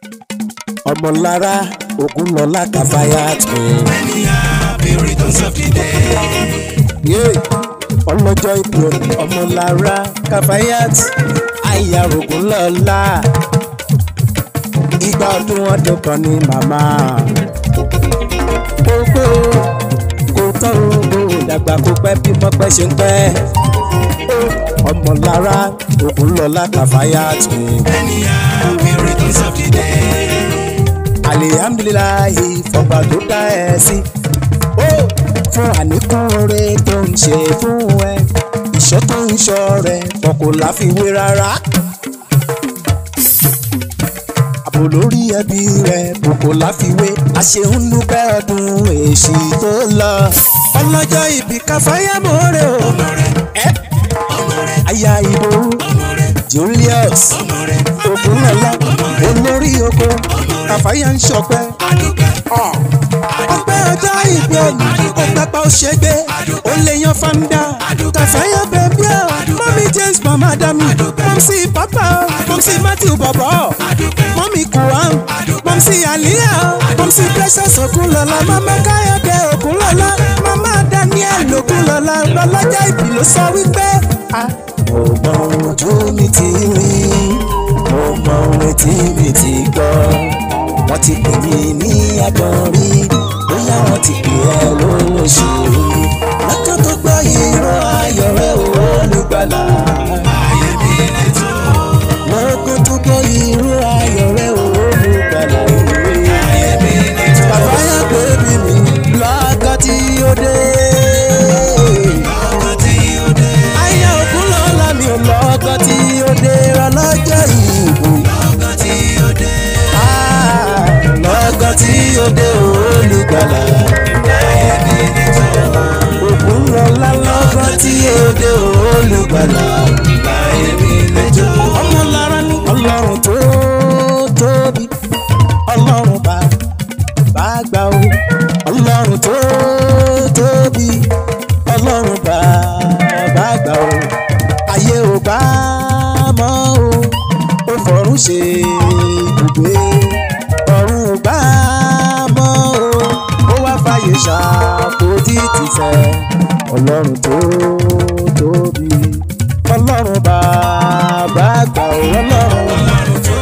ọmọlára ogunlọlá kàfáyà tó. Many happy returns of the day. ọlọ́jọ́ ìbí òní ọmọlára kàfáyà àyà ogunlọlá ìgbà ọdún ọdún kan ní màmá. gbogbo kò tọ́ owó ìdàgbà kó pẹ́ bí mọ́pẹ́ ṣe ń pẹ́. ọmọlára ogunlọlá kàfáyà tó. Many happy returns of the day. alihamdulilayi fọgbà tó dá ẹ sí. ó fún àníkún oore tó ń ṣe fún ẹ ìṣọ́ tó ń ṣọ́ rẹ fọkò láfiwé rárá. àbò lórí ẹbí rẹ fọkò láfiwé àṣehùn dúpẹ́ ọdún èsì tó lọ. ọlọ́jọ́ ìbí káfáyà mọ́rẹ́ o. Ọmọ rẹ̀, ẹ ọmọ rẹ̀, aya ìbò ọmọ rẹ̀, Julius ọmọ rẹ̀. ogunlọ́lá olórí oko káfáyà ń ṣọpẹ́ Adúpẹ́, ọpẹ́ ọjọ́ ìgbé òní ọpẹ́ pa ó ṣe gbé ó lè yan fanda kàfáyà bẹ̀bí ọ̀ mọ́mí james mama dami mọ́mísì pápá ọ̀ mọ́mísì matthew bọ̀bọ̀ mọ́mí kuam mọ́mísì aliya ọ̀ mọ́mísì precious okunlọ́lá mama káyọ̀dé okunlọ́lá mama daniel okunlọ́lá lọ́lọ́jà ìbí ló sọ wípé. mo mọ ohun ojú mi ti rí mo mọ ohun etí mi ti gbọ́ wọ́n ti pè mí ní agbọ̀nrí bóyá wọ́n ti pè ẹ́ lóṣèlú lọ́jọ́ tó gbọ́ ìró ayọ̀ rẹ̀ olùgbàlà. ayé mi lè tó. lọ́jọ́ tó gbọ́ ìró ayọ̀ rẹ̀ olùgbàlà. Ayé mi lè tó. bàbá yà pé bí mi lọ́gọ́ tí ó dé. Ọkọ̀ tí ó dé. ayé òkun lọ́la mi ò lọ́gọ́ tí ó dé ọlọ́jọ́ ìbò. Ọkọ̀ tí ó dé. Ah, lọ́gọ́ tí ó dé olùgbàlà. Ayé mi lè tó. òkun lọ́la lọ́gọ́ tí ó dé olùgbàlà. Ayé mi lè tó. ọmọ lára ní ọlọ́run tó tóbi ọlọ́run bá bá gbà ó ọlọ́run tó tóbi ọlọ́run bá bá gbà ó ayé ò bá mọ́ ó ó fọ̀run ṣe ibùgbé ọ̀run ò bá mọ́ ó ó wá fàyè ṣàkóso tìfẹ́ ọlọ́run tó tóbi ọlọ́run bàbá gbà ó ọlọ́run. Ọlọ́run tó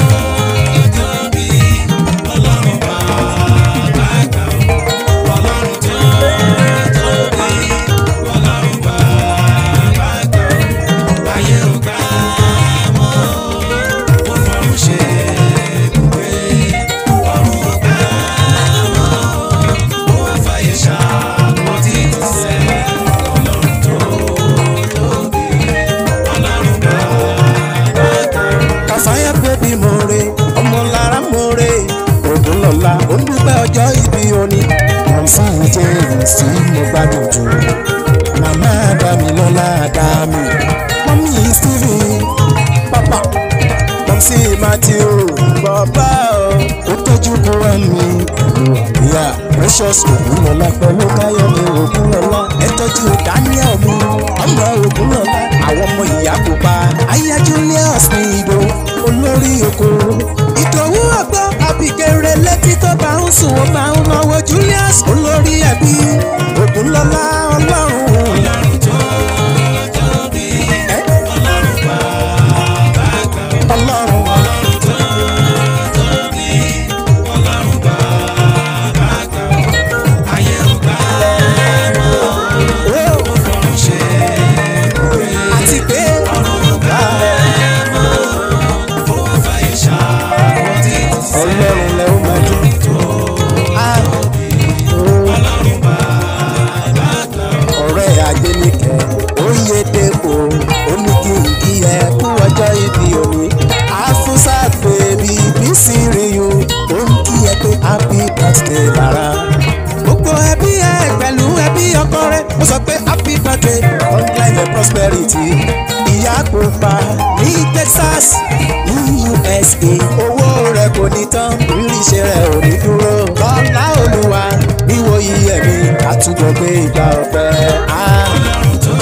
tóbi. Ọlọ́run bàbá gbà ó. Ọlọ́run tó tóbi. Ọlọ́run bàbá gbà ó. Ayé ò gbà mọ́. Ó fọ̀run ṣe ibùgbé. Ọ̀run ò gbà mọ́. Ó wá fàyè ṣàkóso ìtìsẹ́. Ọlọ́run tó tóbi. Ọlọ́run bàbá gbà ó. kàfáyà bébí more ọmọ lára more ògúnlọ́lá ó ń dúpẹ́ ọjọ́ ìbí òní. mọ̀nsá jẹ́ tí mo gbádùn jù màmá dámilọ́lá dámì mọ́mí stephen pápá mọ́mísí matthew bàbá ó tọ́jú kúrò mi pẹ̀lú àríyá precious ògúnlọ́lá pẹ̀lú káyọ̀mí ògúnlọ́lá ẹ tọ́jú daniel mi ọmọ ògúnlọ́lá àwọn ọmọ ìyá kò pa aya julius ní ìdó olórí oko ìdòwú ọgbọ́n abigere létí tó bá ń sùn ó máa ń náwó julius olórí ẹbí ògúnlọ́lá ọlọ́run Ọlọ́run tó tóbi. ẹ Ọlọ́run bàbá gbà ó. ọlọ́run Ọlọ́run tó tóbi. Ọlọ́run bàbá gbà ó. Ayé ò gbà mọ́. ó Ó fọ̀run ṣe ibùgbé. àti pé Ọ̀run ò gbà mọ́. Ó wá fàyè ṣàkóso ìtìsẹ́. ọlọ́run lẹ ó máa dùn tó Ah, ó. Ọlọ́run bàbá gbà ó. ọ̀rẹ́ adéníkẹ́ oyèdèpọ̀ oníkìkì ẹ kú ọjọ́ ìbí òní afusa bèbí bísí ríyu ó ń kí ẹ pé happy birthday lára. gbogbo ẹbí ẹ pẹ̀lú ẹbí ọkọ rẹ ó sọ pé happy birthday long life and prosperity ìyá kò pa ní texas ní usa owó rẹ kò ní tán rírì ṣe rẹ ò ní dúró kọ́lá olúwa níwò iye mi àtúbọ̀ gbé ìgbà ọ̀pẹ. Ah. Ọlọ́run tó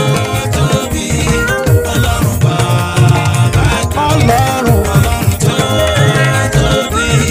tóbi. Ọlọ́run bàbá gbà ó. ọlọ́run Ọlọ́run tó tóbi.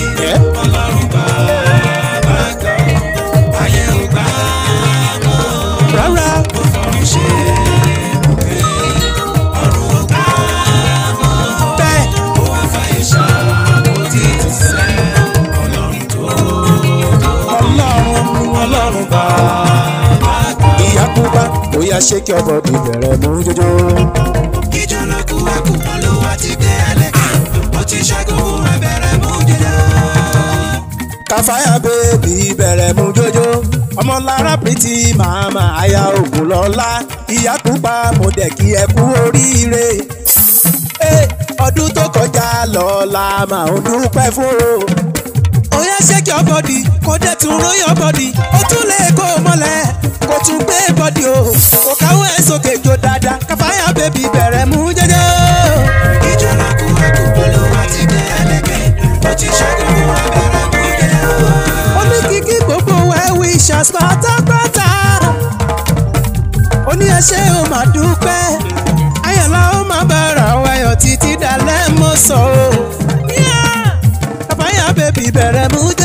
bàbá àgbà. ìyá kúpa bóyá ṣé kí ọbọ di bẹ̀rẹ̀ mú jójó. ìjọ ló kú ẹkú olúwa ti gbé ẹlẹ́kẹ̀ ó ti ṣẹ́gun fún ẹbẹ̀rẹ̀ mú jẹjẹ. káfáyà bèbí bẹ̀rẹ̀ mú jójó. ọmọ lára pìtì màmá aya ògùn lọ́la ìyá kúpa mo dẹ̀ kí ẹ kú oríire. Ẹ, ọdún tó kọjá lọ́la màá ń dúpẹ́ fún o. Oya shake your body, kò dẹ̀ tún roll your body. Ó tún lè kó o mọ́lẹ̀, kò tún gbé bọ́dì o. Kò káwọ́ ẹ̀ sókè jó dáadáa, káfáyà bèbí bẹ̀rẹ̀ mú jẹ́jẹ́. ìjọ ló kú ẹkú olúwa ti gbé ẹlẹ́kẹ̀ ó ti ṣẹ́gun fún ẹbẹ̀rẹ̀ mú jẹjẹ. Ó ní kíkí gbogbo ẹ̀ wishers pátápátá. Ó ní ẹṣẹ́ o máa dúpẹ́. Ayọ̀lá ó máa bára wáyọ̀ títí dalẹ́ mọ́ sọ o. Káfáyà bèbí bẹ̀rẹ̀ mú